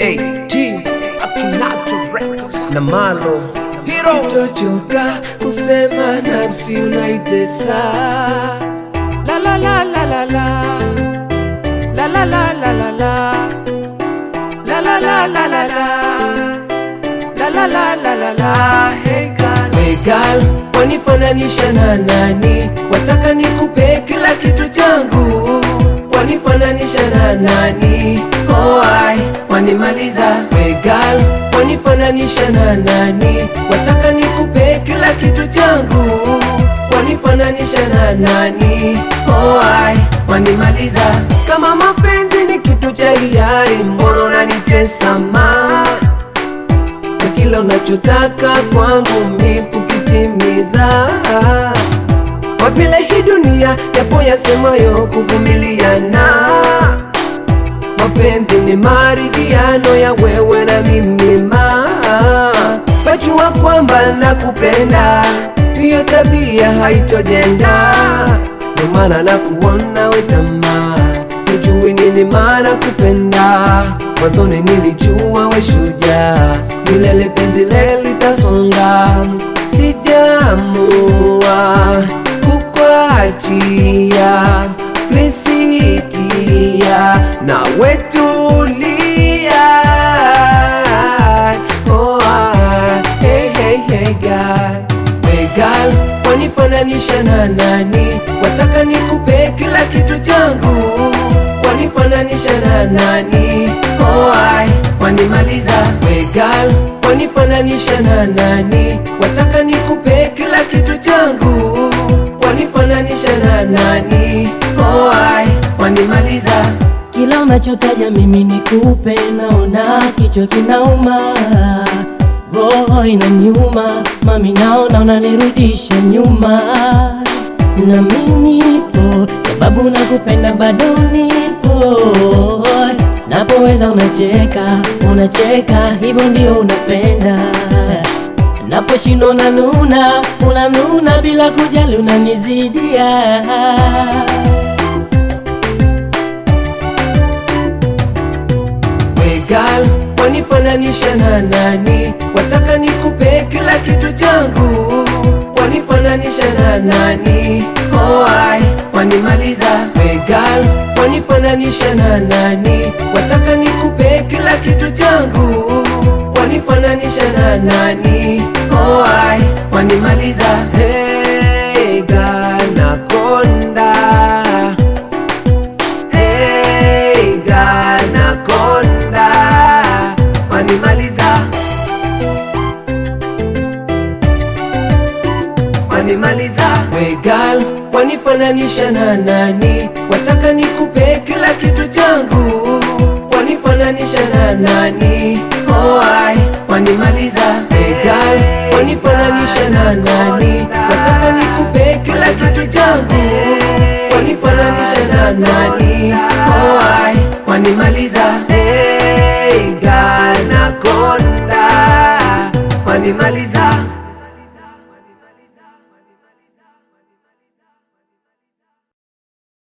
AT Akinato Records na Malo Hero Sitochoka kusema nafsi unaitesa La la la la la la La la la la la la La la la la la la La la la la la la Hey girl We girl, wanifananisha na nani? Wataka nikupe kila kitu changu, wanifananisha na nani? Oh, ai, wanimaliza. We girl, wanifananisha na nani? Wataka nikupe kila kitu changu, wanifananisha na nani? Oh, ai, wanimaliza. Kama mapenzi ni kitu cha hiari, mbona unanitesa ma na kila unachotaka kwangu mi kukitimiza kwa vile hii dunia yapo yasemayo kuvumiliana mapenzi ni maridhiano ya wewe na mimi ma wajua kwamba nakupenda hiyo tabia haitojenda ndio maana nakuona wetamaa hujui nini maana kupenda mwanzoni nilijua we shujaa milele penzi le litasonga sijamua kukwachia plisikia na wetulia oh, ah, hey, hey, hey, God. Hey girl, wanifananisha na nani? Wataka nikupe kila kitu changu, wanifananisha na nani? Oh, ai, wanimaliza. Hey girl, wanifananisha na nani? Wataka nikupe kila kitu changu, wanifananisha na nani? Oh, ai, wanimaliza. Kila unachotaja mimi nikupe, naona kichwa kinauma, roho inaniuma, mami naona unanirudisha nyuma, na mimi nipo sababu nakupenda, bado nipo napoweza unacheka, unacheka, hivyo ndio unapenda naposhindwa unanuna, unanuna bila kujali, unanizidia We girl, wanifananisha na nani? Wataka nikupe kila kitu changu, wanifananisha na nani? Oh, ai, wanimaliza. We girl, wanifananisha na nani? Wataka nikupe kila kitu changu, wanifananisha na nani? Oh, ai, wanimaliza. Hey girl, nakonda Hey, Ganaconda wanimaliza, wanimaliza. We girl, wanifananisha na nani? Wataka nikupe kila kitu changu, wanifananisha na nani? Oh, ai, wanimaliza. We girl, wanifananisha na nani? Wataka nikupe kila kitu changu wanifananisha na nani? Oh, ai, wanimaliza. Hey, Ganaconda wanimaliza.